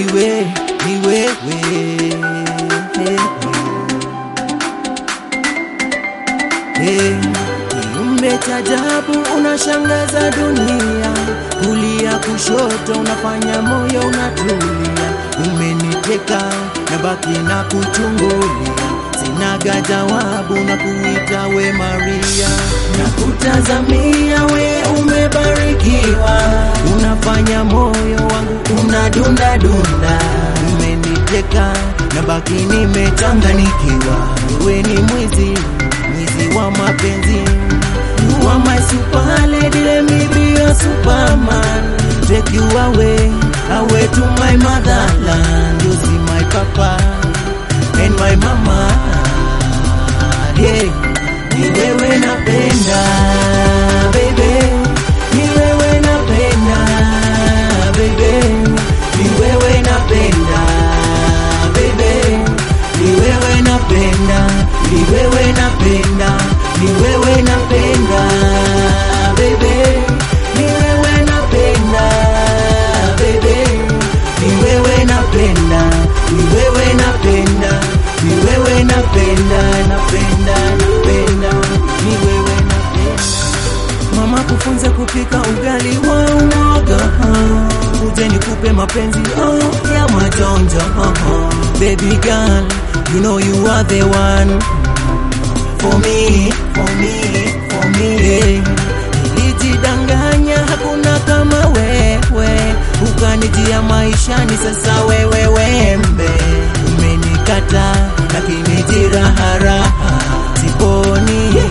niwe ni wewe Hey, kiumbe cha ajabu unashangaza dunia, kulia kushoto unafanya moyo unatulia. Umeniteka na baki na kuchungulia, sinaga jawabu na kuita we Maria, na kutazamia we umebarikiwa, unafanya moyo wangu unadunda dunda. Umeniteka na baki nimechanganikiwa, wewe ni mwizi mwizi wa mapenzi You are my super lady, let me be your superman Take you away, away to my motherland You see my papa and my mama yeah. Ni wewe napenda baby Ni wewe napenda baby Ni wewe napenda baby Ni wewe napenda Ni wewe napenda Ni wewe napenda baby Ni wewe napenda baby Ni wewe napenda Ni wewe napenda Ni wewe napenda napenda napenda Ni wewe napenda Mama kufunza kupika ugali wa umoga Uje nikupe mapenzi oh, ya majonjo oh, oh. Baby girl, you know you are the one For me, for me, for me yeah. Nilijidanganya hakuna kama wewe Ukanijia maishani sasa wewe wembe Umenikata lakini jiraharaha Siponi